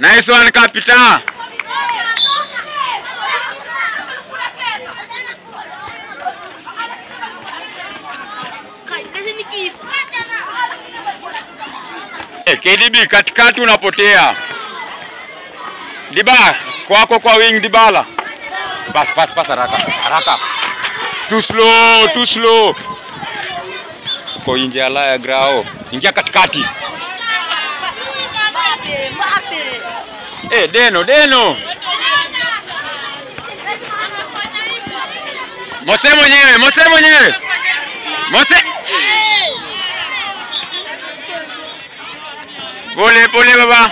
Nice one kapita. Eh, KDB katikati unapotea. Diba kwako kwa wing Dibala. Pass pass pass haraka haraka. Too slow, too slow. Uko nje ya la ya grao. Ingia katikati. Eh, Deno, Deno. Mose mwenyewe, Mose mwenyewe. Mose. Pole pole baba.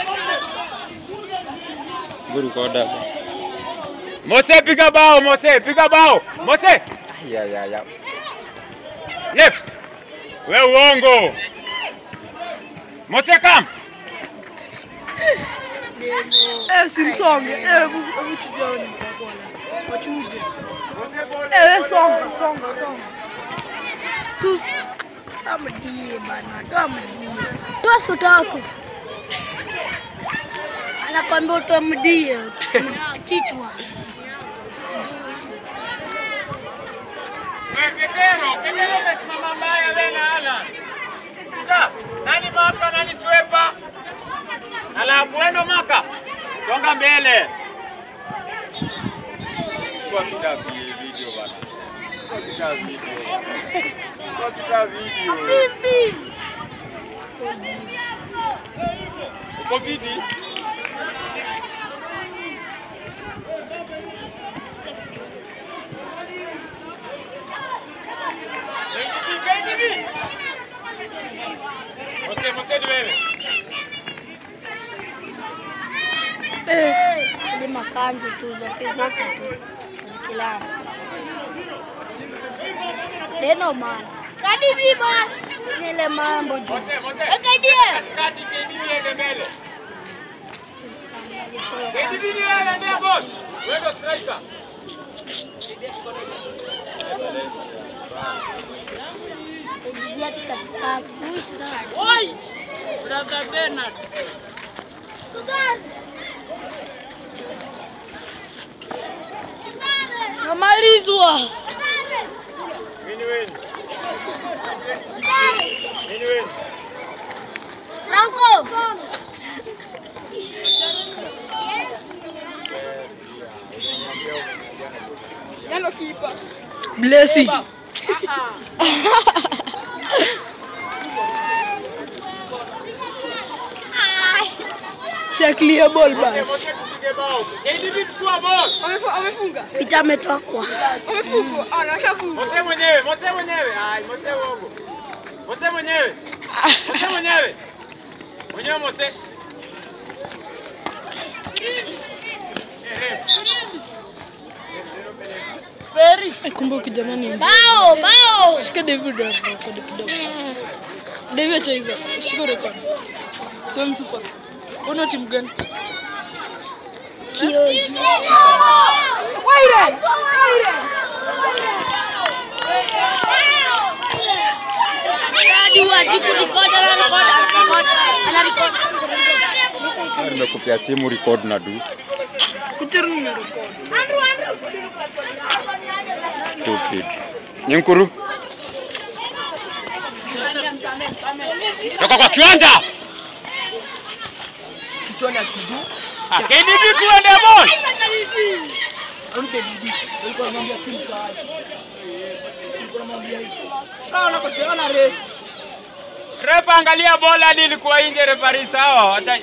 Guru koda. Mose piga bao, Mose piga bao. Mose. Ya ya ya. Left. We uongo. Mose kam. Eh, simsonge. Eh, hebu hebu tujone bwana. Wachuje. Eh, songa, songa, songa. Sus. Amdie bana, toa mdie. Toa futako. Anakwambia utoe mdie. Kichwa. Ketero, Ketero umesimama mbaya wewe na Alan. Sasa, nani maka nani swepa? Alafu wendo maka. Songa mbele. Kwa kita vi- video bana. Kwa kita video. Kwa kita video. Uko vidi? Mose, Mose ni wewe. Eh, ni makanzu tu zote zote tu. Zikilala. Deno man. Kadi biba. Nile mambo juu. Mose, Mose. Akaidie. Katikati KDB ende mbele. KDB ni wewe ndio boss. Wewe ndio striker. Kuingia tu katikati. Huyu start. Oi! Brother Bernard. Namalizwa. Wini wini. Wini wini. Franco. Nalo kipa. Blessy. Si clear ball basi. Mose tupige bao. KDB chukua ball. Amefu- Amefunga. Pita ametokwa. Amefunga. Ah, nashafunga. Mose mwenyewe, Mose mwenyewe. Ai, Mose uongo. Mose mwenyewe. Mose mwenyewe. Mwenyewe Mose. Very. Kumbe kijana ni Bao, bao. Shika David rekodi kidogo. David acha hizo. Shika rekodi. Sio superstar. Una timu gani? Waire. Hadi wajiku record ana record ana record ana record. Nimekupia simu record na du. Kuchuru ni record. Stupid. Nyinkuru. Toka kwa kiwanja. Kichwani akidu. Ah, KDB tuende ball. Ampe bibi. Alikuwa anamwambia timu kaje. Alikuwa anamwambia hicho. Kama unakoteana re. Refa angalia bola hadi ilikuwa nje refari sawa. Hata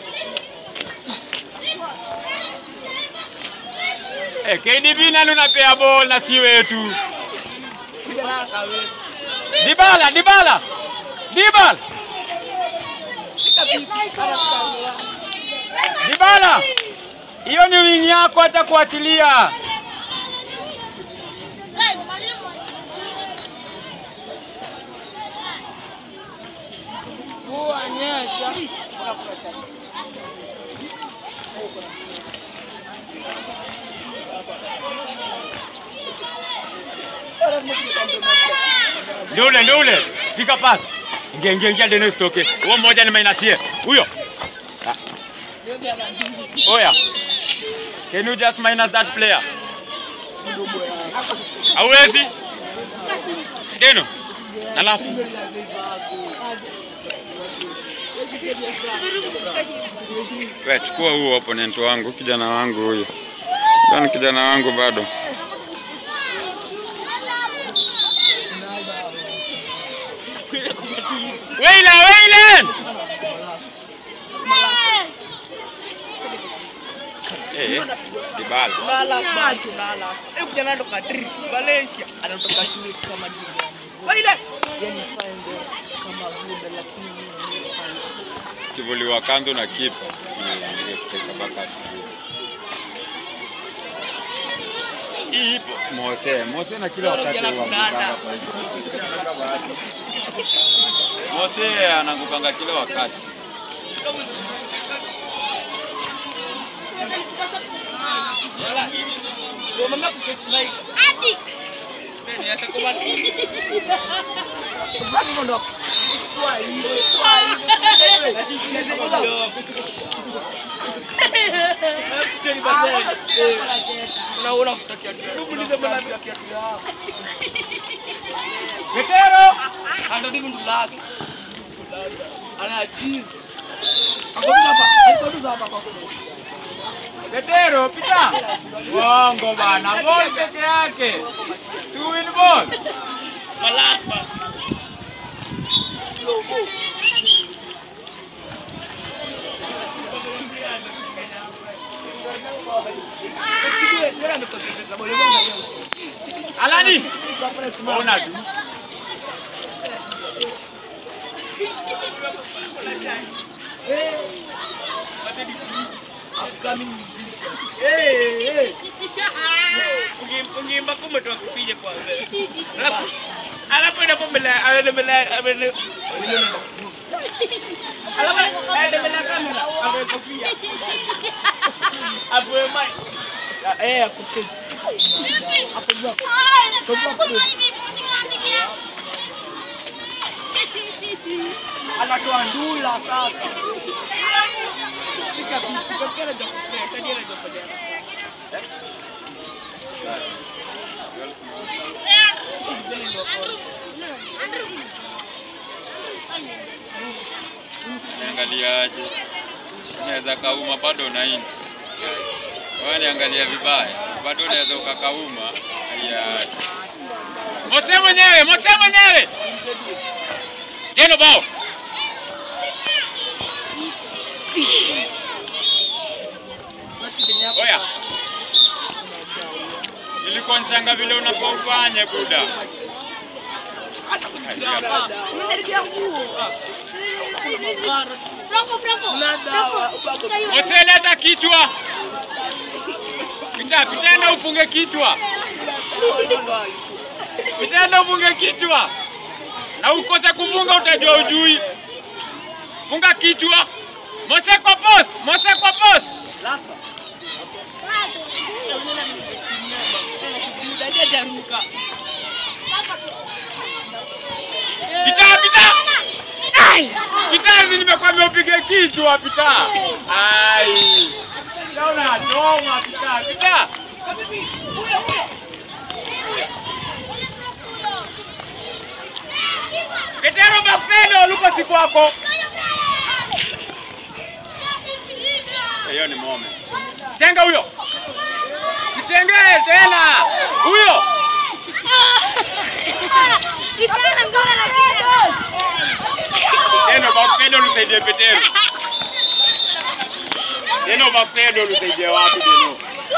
Eh, KDB nani unapea ball na si wetu? Dibala, Dibala. Dibala. Dibala. Hiyo ni wing yako hata kuachilia. Mvua nyesha. Ndio ule, ndio ule. Piga pass. Ingia, ingia, ingia Dennis toke. Huo mmoja ni mainasie. Huyo. Ah. Oya. Can you just minus that player? Hauwezi? Teno. Alafu wewe chukua huo opponent wangu, kijana wangu huyo. Ni kijana wangu bado. Weila, Weilen! Eh, Dybala. Lala macho lala. Eh kijana anatoka tri Malaysia anatoka shule kama jibu. Waile. Yani fine kama vile lakini mimi Kivuliwa kando na kipa. Ndio kucheka mpaka asubuhi. Hii ipo Mose, Mose na kila wakati Jana huwa tunaanda. anangukanga kwa hiyo. Mose anangukanga kila wakati. Lala. Ndio mama kustrike. Nani hata kwa watu. Kwa nini ndo? Kwa hiyo. Kwa hiyo. Kiteni basi. Unaona kutakia kiatu. Muulize bwana kutakia kiatu. Petero. Ando dimu ndulake. Ana cheese. Akotuza hapa. Akotuza hapa kwa Petero, pita. Bongo bana, ball peke yake. Two win ball. Malapa. Alani. Ona tu. Ungimba kumetoa kupiga kwanza. Alafu alafu inapo mbele aende mbele aende Alafu aende mbele ya kamera awe kofia. Hapo mai. Eh, akupiga. Anatoa ndula sasa. Pika pika kile cha kufanya, kile cha kufanya. Niangaliaje? Naweza kauma bado na inti. Wewe niangalia vibaya. Bado unaweza ukakauma. Ya. Mose mwenyewe, Mose mwenyewe. Jeno bao. Oya. Nilikuwa nchanga vile unafaa ufanye buda. Mose leta kichwa. Pita, pita na ufunge kichwa. Pita na ufunge kichwa. Na ukose kufunga utajua ujui. Funga kichwa. Mose kwa post, Mose kwa post. Pita, pita. Pita, si nimekwambia upige kichwa pita. Ai. Pita unachoma pita, pita. Petero Bakpendo luko si kwako. Hiyo ni mome. Tenga huyo. Kitengee tena. Huyo. Neno Bakpendo lusaidie Petero. Neno Bakpendo lusaidie wapi Deno?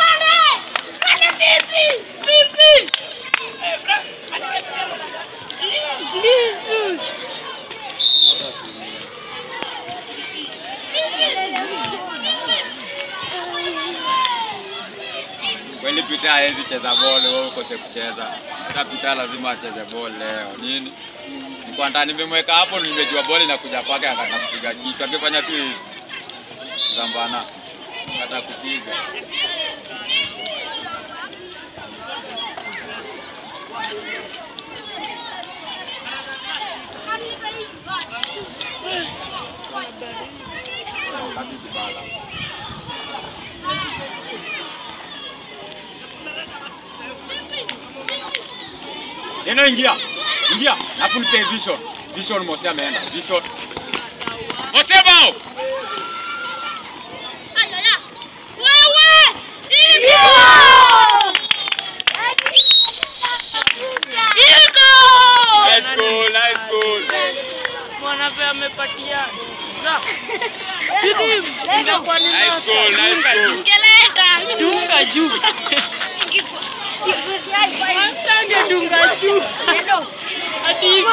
Kweli Peter hawezi cheza bole, wewe ukose kucheza. Hata Peter lazima acheze bole leo. Nini? Nilikuwa ndani nimemweka hapo, nimejua bole inakuja kwake, akataka kupiga kichwa. Angefanya tu hivi. Zambana. Hata kupiga. Wakati Dybala. Deno ingia. Ingia. Alafu nipe vision. Vision Mose ameenda. Vision. Mose bao. Nice goal, nice goal. Mwanape amepatia za. Hivi ingekuwa ni Nice goal, nice goal. dunga juu. Master angedunga juu. Hadi hivi.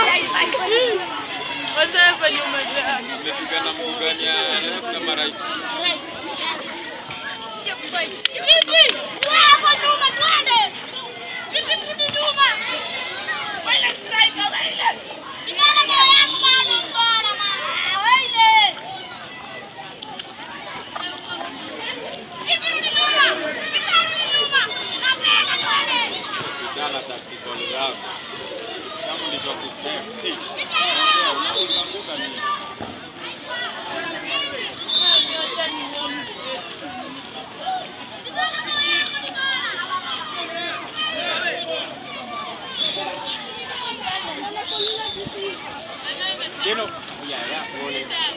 Wazee penye umejaa. Umepiga na mguu gani ya left ama right? Kijana tactical zako. Kama ndivyo kusema. Unaanguka nini? Deno. Ya ya, pole.